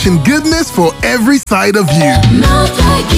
wishing goodness for every side of you.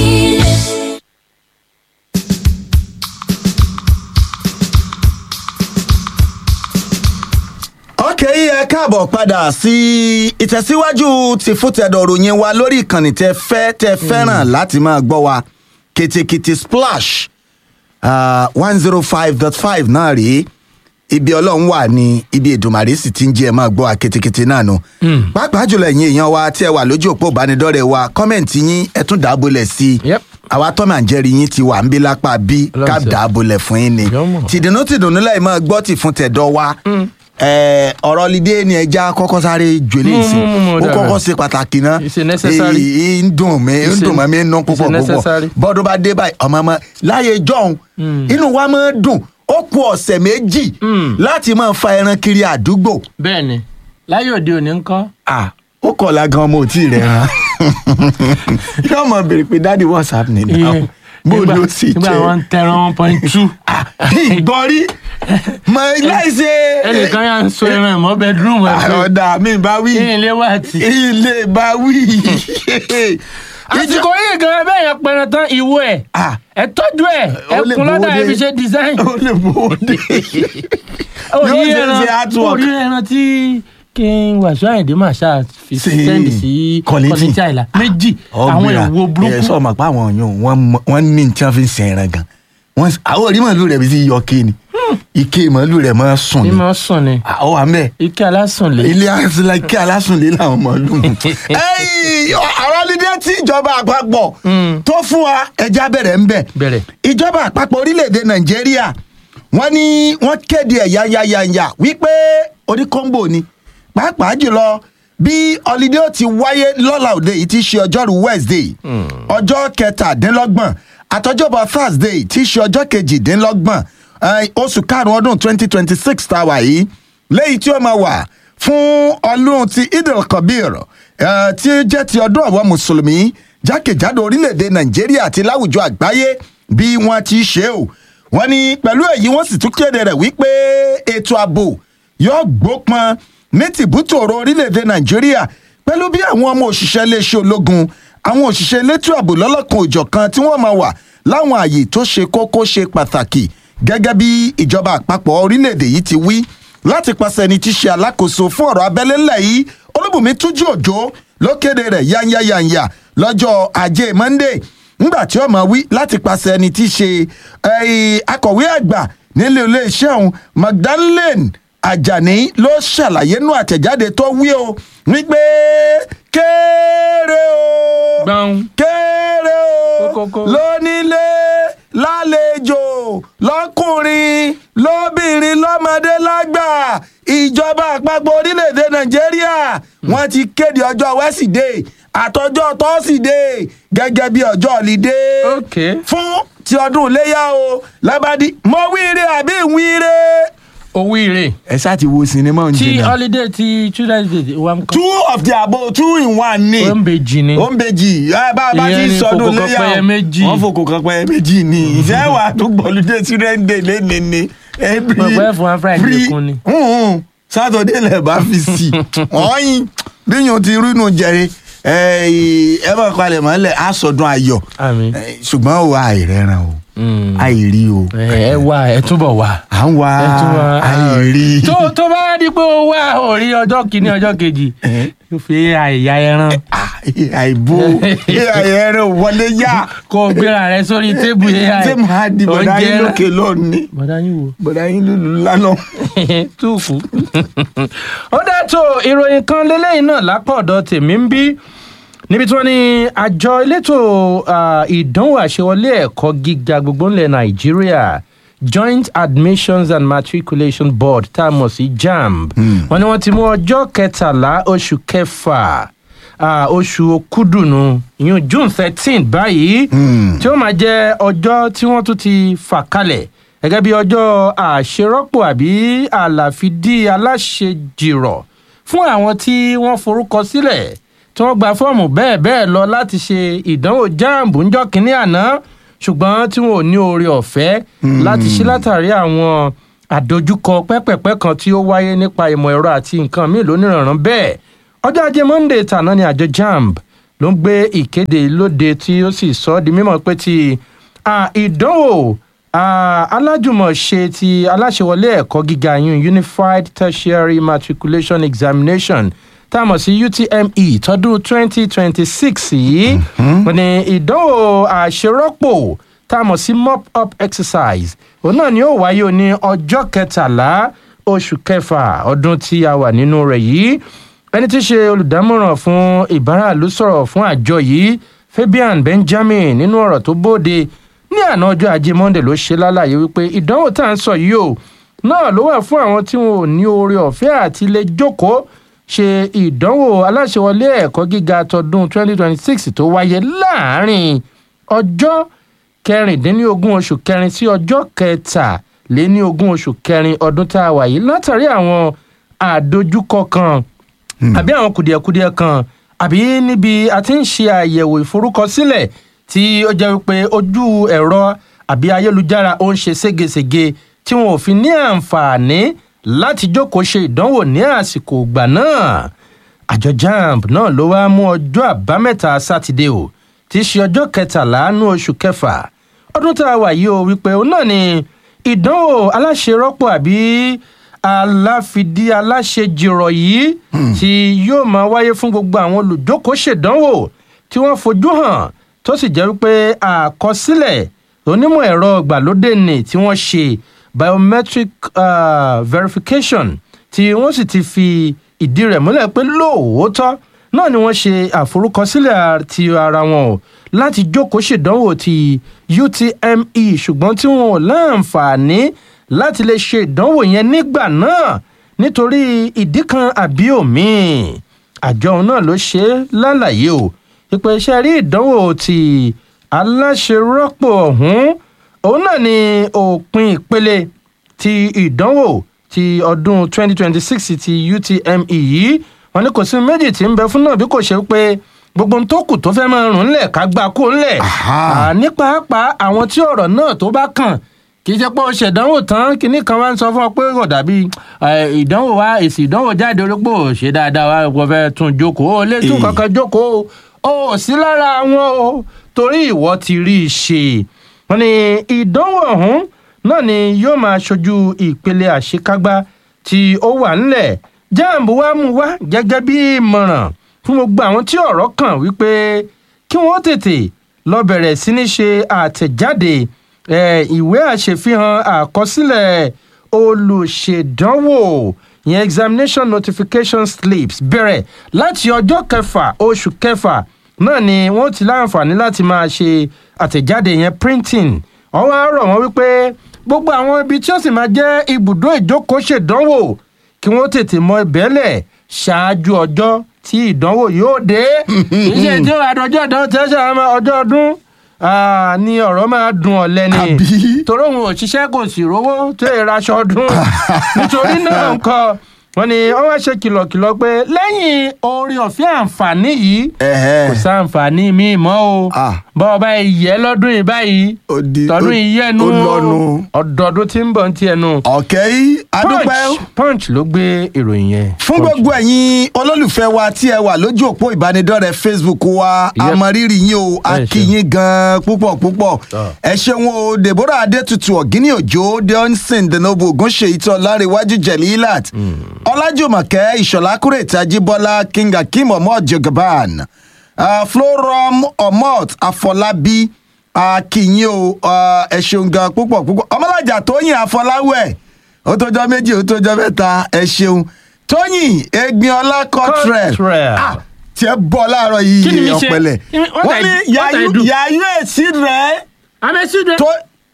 ok ẹ káàbọ̀ padà sí ìtẹ̀síwájú ti fútẹ̀dọ̀ ròyìn wa lórí ìkànnì tẹ fẹ́ tẹ fẹ́ràn láti máa gbọ́ wa kètèkètè splash one zero five dot five náà rèé ibi ọlọ́run wà ní ibi ìdùmàrè sì ti ń jẹ́ ẹ máa gbọ́ wa kètèkètè náà nù. pàápàá jùlọ ẹ̀yin èèyàn wa tí ẹ wà lójú òpó ìbánidọ́rẹ̀ẹ́ wa kọ́mẹ̀ntì yín ẹ tún dàbọ̀lẹ̀ sí i Yep. àwa tọ́mà ń jẹ́rìí yín ti wà ń bí lápá bí Ọlọ́run ká ṣe. dàbọ̀lẹ̀ fún yín ni Yọ́mọ̀. tìdùnnú tìdùnnú láì máa gbọ́ tì fún tẹ̀dọ̀ wa Ẹ, ọ̀rọ̀ lídé ni ẹja kọ́kọ́ sáré jòlè Mú, sí mú, mú, mú, ó dára. kọ́kọ́ ṣe pàtàkì náà It's a necessary. Èyí ń dùn mí ń It's a- dùn mọ́ mi ń nú it's a púpọ̀ púpọ̀ necessary. bọ́dún bá dé báyìí ọmọ ọmọ láyé jọ̀hún inú wa máa ń dùn ó kù ọ̀sẹ̀ méjì láti máa fa ẹran kiri àdúgbò bẹ́ẹ̀ ni láyé òde òní ń kọ́ Ah, ó kọ̀ọ̀la gan ọmọ ò tí ì rẹ̀ ràn yóò mọ̀ béèrè pé dáàdi what's happening now bó ló sì nígbà wọn ń jẹ́ tẹran one point two ìgbọ́rí mọ̀ láìsí ẹnìkan yà ń so ẹran ìmọ̀ bedroom ẹ̀ pé ọ̀dà mi bá wí kí ilé wà tí. ilé bá wí. àsìkò yìí gan bẹ́ẹ̀ yẹn pẹran tán ìwo ẹ̀ Ah. ẹ tọ́jú ẹ̀ ẹ Ó lè kun lọ́dà bòde. ẹ fi ṣe design. ó lè bòde. Ó Yóò rí ṣe ẹran ṣe artwork. ó rí ẹran tí kí n wàṣọ àyìndé máa ṣáà fi Sí. sẹ́ndì sí Quality. kọ́nìtì àìlà méjì àwọn èwo ẹ burúkú. sọ ma pa àwọn èèyàn wọn mọ- wọn ní tí wọn fi ń sin ẹran gan wọn àwọn orí màálù rẹ bí sí yọ ké ni ike màálù rẹ máa sùn ní ni máa sùn ni àwọn àmì ẹ ike alásùn lè. ilé asílẹ ike alásùnlé làwọn màálù mu. Ẹ́yì, àwọn lídé tí ìjọba àpapọ̀ tó fún wa ẹja bẹ̀rẹ̀ ń bẹ̀ Bẹ̀rẹ̀. ìjọba àpapọ̀ orílẹ̀-èdè nàìjíríà wọ́n ní wọ́n kéde ẹ̀ yányányányá wípé oníkóńbò ni pàápàá jùlọ bí ọlídé ó ti wáyé lọ́la òde yìí ti ṣe ọjọ́rú wednesday ọjọ́ kẹtàdínlọ́gbọ̀n àtọjọ́bọ̀ thursday ti ṣe ọjọ́ kejìdínlọ́gbọ̀n eh, oṣù karùn-ún ọdún twenty twenty six tá a wà yìí léyìí tí ó máa wà fún ọlọ́run ti idil kabir eh, tí ó jẹ́ ti ọdún àwọn mùsùlùmí jákèjádò orílẹ̀-èdè nàìjíríà àti láwùjọ àgbáyé bí wọ́n ti ṣe o wọ́n ní pẹ̀lú èyí wọ́n sì tún kéde rẹ̀ wípé ètò ààbò yóò gbópọn ní tìbútòrò orílẹ̀-èdè nàìjíríà pẹ̀lú bí àwọn ọmọ òṣìṣẹ́ iléeṣẹ́ ológun àwọn òṣìṣẹ́ elétò ààbò lọ́lọ́kan òjọ̀kan tí wọ́n máa wà láwọn àyè tó ṣe kókó ṣe pàtàkì gẹ́gẹ́ bí ìjọba àpapọ̀ orílẹ̀-èdè yìí ti wí láti pàṣẹ ẹni tí ṣe alákòóso fún ọ̀rọ̀ abẹ́lé ńlẹ̀ yìí olúbùnmi túnjú òjò ló kéde rẹ̀ yányányányá lọ́jọ́ ajé monday ńgbà tí ó máa wí láti pàṣẹ ẹni tí ṣe eh, akọ̀wé àgbà nílé iléeṣẹ́ ọ̀hún magdalene ajani ló ṣàlàyé nú àtẹ̀jáde tó wí o wípé kéré o gbọ́n kéré o Kókókó. lónílé lálejò lọkùnrin lóbìnrin lọmọdé lágbà ìjọba àpapọ̀ orílẹ̀-èdè nàìjíríà wọ́n ti kéde ọjọ́ wẹ́sídẹ̀ẹ́ àtọjọ́ tọ́sídẹ̀ẹ́ gẹ́gẹ́ bí ọjọ́ ọ̀lídé ok fún ti ọdún iléyà o lábàdí mọ wíire àbí ìwíire. owó ire ẹ ṣáà ti wo sinimá tí oúnjẹ náà holiday ti children's day wa ń kọ́ two of the above two in one ni ó ń bèjì ni ó ń bèjì ẹ bá a bá Ìyẹn ti ni sọdún fòkò kan léyà pẹyẹ méjì. wọn fòkò kan pẹyẹ méjì ni ìfẹ́ wà tó gbọ́lùdé children day lẹ́ni ni every Mo pẹ́ fún wa Friday free- kún ni. Mm-mm. Saturday lẹ̀ bá fi sí ọ̀yin bíyàn ti rínú jẹrẹ ẹ bá palẹ̀ mọ́lẹ̀ á sọdún ayọ̀ àmì Eh, ṣùgbọ́n o àìrẹ́ràn o Mm. àìrí o ẹ wá ẹ túbọ̀ wá. à ń wá ẹ tún wá àìrí. tó tó bá di pé ó wá orí ọjọ́ kìíní ọjọ́ kejì yóò fi àìyá ẹran Ah, àìbò àìrẹ́ràn wọlé yá kó o gbéra rẹ sórí tébù yẹn ṣé màá di bọ̀dá yín lókè lọ́ọ̀ni bọ̀dá yín wò. bọ̀dá yín lùlù lánàá. túùfù. ó dàtò ìròyìn kan lélẹ́yìn náà lápá ọ̀dọ̀ tèmi ń bí níbi tí wọ́n ní àjọ elétò ah, ìdánwò àṣewọlé ẹ̀kọ́ gíga gbogbo ńlẹ̀ nàìjíríà joint admissions and matriculation board tá a mọ̀ sí jamb wọ́n ní wọ́n ti mú ọjọ́ kẹtàlá oṣù kẹfà ah, oṣù okúdùnú ìyún june thirteen báyìí tí ó máa jẹ́ ọjọ́ tí wọ́n tún ti fà kalẹ̀ gẹ́gẹ́ bí ọjọ́ àṣerọ́pò àbí àlàfídí aláṣejìrọ̀ fún àwọn tí wọ́n forúkọ sílẹ̀ tí wọ́n gba fọ́ọ̀mù bẹ́ẹ̀ bẹ́ẹ̀ lọ láti ṣe ìdánwò jáàmù ńjọ́ kínní àná ṣùgbọ́n tí wọn ò ní oore ọ̀fẹ́ láti ṣe látàrí àwọn àdojúkọ pẹ́pẹ̀pẹ́ kan tí ó wáyé nípa ìmọ̀ ẹ̀rọ àti nǹkan míì lónìrànràn bẹ́ẹ̀ ọjọ́ ajé monday tàná ni àjọ jamb ló ń gbé ìkéde lóde tí ó sì sọ ọ́ di mímọ̀ pé ti ah, ìdánwò ah, alájùmọ̀ṣe ti aláṣẹwọlé ẹ̀kọ́ gíga yun unified tertiary matriculation examination tá a mọ̀ sí utme tọdún 2026 yìí wọ́n ní ìdánwò àṣerọ́pò tá a mọ̀ sí mop up exercise òun náà ni ó wáyé ní ọjọ́ kẹtàlá oṣù kẹfà ọdún tí a wà nínú rẹ̀ yìí ẹni tí í ṣe olùdámọ̀ràn fún ìbáraàlú sọ̀rọ̀ fún àjọ yìí fabian benjamin nínú ọ̀rọ̀ tó bóde ní àná ọjọ́ ajé monde ló ṣe lálàyé wípé ìdánwò tá à ń sọ yìí o náà ló wà fún àwọn tí wọn ò ní oore ọ̀fẹ́ àti lè jókòó ṣe ìdánwò aláṣẹwọlé ẹ̀kọ́ gíga tọdún 2026 tó wáyé láàrin ọjọ́ kẹrìndínlógún oṣù kẹrin sí ọjọ́ kẹtàléníogún oṣù kẹrin ọdún tá a wà yìí látàrí àwọn àdojúkọ kan àbí àwọn kùdìẹ̀kudiẹ kan àbí níbi a ti ń ṣe àyẹ̀wò ìforúkọsílẹ̀ tí ó jẹ́ wípé ojú ẹ̀rọ àbí ayélujára ó ń ṣe ségesège tí wọn ò fi ní àǹfààní láti jókòó ṣe ìdánwò ní àsìkò ìgbà náà àjọ jamb náà ló wá mú ọjọ́ àbámẹ́ta sátidé o tí í ṣe ọjọ́ kẹtàlá nú oṣù kẹfà ọdún tá a wà yìí o wípé òun náà ni ìdánwò aláṣerọ́pọ̀ àbí aláfidí aláṣejìrọ̀ yìí tí yóò máa wáyé fún gbogbo àwọn olùjókòó ṣèdánwò tí wọ́n fojú hàn tó sì jẹ́ wípé àkọsílẹ̀ onímọ̀ ẹ̀rọ ìgbàlódé ni tí wọ́n ṣe biometric uh, verification tí wọ́n sì ti fi ìdí rẹ̀ múlẹ̀ pé lóòótọ́ náà ni wọ́n ṣe àforúkọsílẹ̀ ti ara wọn o láti jókòó ṣèdánwò ti utme ṣùgbọ́n tí wọn ò láǹfààní láti lè ṣe ìdánwò yẹn nígbà náà nítorí ìdí kan àbí òmíì àjọ òun náà ló ṣe é lálàyé o ìpè iṣẹ́ rí ìdánwò ti aláṣerọ́pò ọ̀hún òun náà ni òpin ìpele ti ìdánwò ti ọdún 2026 ti utme yìí wọn ní kò sí méjì tí ń bẹ fún náà bí kò ṣe pé gbogbo ohun tó kù tó fẹ́ máa rùn ńlẹ̀ ká gbà kó ńlẹ̀ ní pàápàá àwọn tí ọ̀rọ̀ náà tó bá kàn kì í ṣe pé o ṣèdánwò tán kinní kan wá ń sọ fún ọ pé kò dàbí ìdánwò wa èsì ìdánwò jáde orípò ṣe dáadáa wa kò fẹ́ tún jókòó o lè tún kankan jókòó o ò sí lára wọn o torí ìwọ ti rí i ṣe wọn ni ìdánwò ọ̀hún náà ni yóò máa ṣojú ìpele àṣekágbá tí ó wà ńlẹ̀ jamb wa mú wá gẹ́gẹ́ bí ìmọ̀ràn fún gbogbo àwọn tí ọ̀rọ̀ kàn wípé kí wọ́n tètè lọ bẹ̀rẹ̀ sí ní ṣe àtẹ̀jáde ìwé àṣefihàn àkọsílẹ̀ olùṣèdánwò ìyẹn examination notification slips bẹ̀rẹ̀ láti ọjọ́ kẹfà oṣù kẹfà náà ni wọ́n ti láǹfààní láti máa ṣe àtẹ̀jáde yẹn printing wọ́n wá rọ̀ wọ́n wípé gbogbo àwọn ibi tí ó sì máa jẹ́ ibùdó ìjókòó ṣèdánwò kí wọ́n tètè mọ ìbẹ́lẹ̀ ṣáájú ọjọ́ tí ìdánwò yóò dé. iṣẹ́ tí ó àdọ́jọ́ ìdánwò tí ó ṣe àwọn ọjọ́ ọdún ni ọ̀rọ̀ máa dùn ọ̀lẹ́ ni torí òun ò ṣiṣẹ́ kò sì rówó tó ìraṣọ ọdún nítorí náà nǹkan wọn ni wọn wá ṣe kìlọ̀kìlọ̀ pé lẹ́yìn orin ọ̀fẹ́ àǹfààní yìí kò sáǹfààní míì mọ́ o bọ́ ọba ìyẹ́ lọ́dún yìí báyìí tọdún ìyẹ́nu ọdọọdún tí ń bọ̀ ní tiẹ̀ nu. ọ̀kẹ́ yìí adúpẹ́. punch ló gbé ìròyìn yẹn. fún gbogbo ẹ̀yin olólùfẹ́ wa tí ẹ wà lójú òpó ìbánidọ́rẹ̀ẹ́ facebook wa àmọ̀rírì yín o a kí yín gan-an púpọ̀ púpọ̀ ẹ ṣeun o deborah adétutù ọ̀gíní òjò deonson denobu ogunṣe ìtọ́ láríwájú jẹ̀lílát ọlájùmọ̀kẹ́ ìṣọ̀lá kúrètì ajíbọ́lá king akim omod jogaban uh, florom omod afọlábí akínyìn o ẹ ṣeun gan púpọ̀ púpọ̀ ọmọlájà tóyìn afọláwẹ̀ ó tójọ́ méjì ó tójọ́ mẹ́ta ẹ ṣeun tóyìn egbinola cottrell tí ẹ bọ̀ láàárọ̀ yìí ọ̀pẹ̀lẹ̀ wọ́n ní yàyú èsì rẹ̀ tó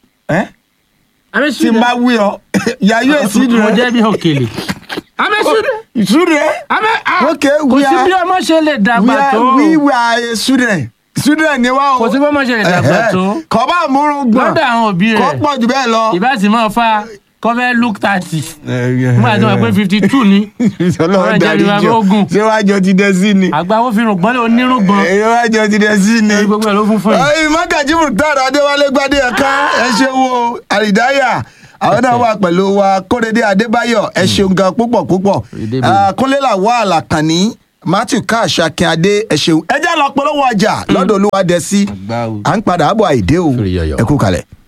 tí n bá wí ọ yàyú èsì rẹ̀ mo jẹ́ bí òkèlè amẹ student. amẹ ah okay kò we sí are bí ọmọ ṣe lè dàgbà we tó are we were a student student ni wa o. kò sí bí ọmọ ṣe lè dàgbà tó kọ́bá àmúrun gbọ̀n lọ́dọ̀ àwọn òbí kọ́ rẹ̀ pọ̀ jù bẹ́ẹ̀ lọ. ìbá sì máa fa kọ́fẹ́ look thirty nígbà tí wọ́n pé fifty two ni ọlọ́run ọ̀rẹ́ jẹ́ darí ìwà jọ ogun. ṣé wàá jọ ti dẹ sí ni. àgbà wo fi rùngbọ́n lé onírùngbọ̀n èyí wàá jọ ti dẹ sí ni. ẹni gbogbo ẹ̀ ló fún fún yìí. ọyìn mọ́gàjì mùtàrà adéwálé gbadé ẹ̀ka ẹ ṣe wo àrídáyà àwọn náà wà pẹ̀lú wa kórèdé adébáyọ̀ ẹ ṣeun gan púpọ̀ púpọ̀ Kóredé Ah, kúnlélà wà àlàkànní matthew cash akínadé ẹ ṣeun ẹ já lọ polówó ọjà lọ́dọ̀ olúwadẹ́sí Àgbà o. à ń padà bọ̀ àìdé o Sórí yọ̀yọ̀. ẹ kú kalẹ̀.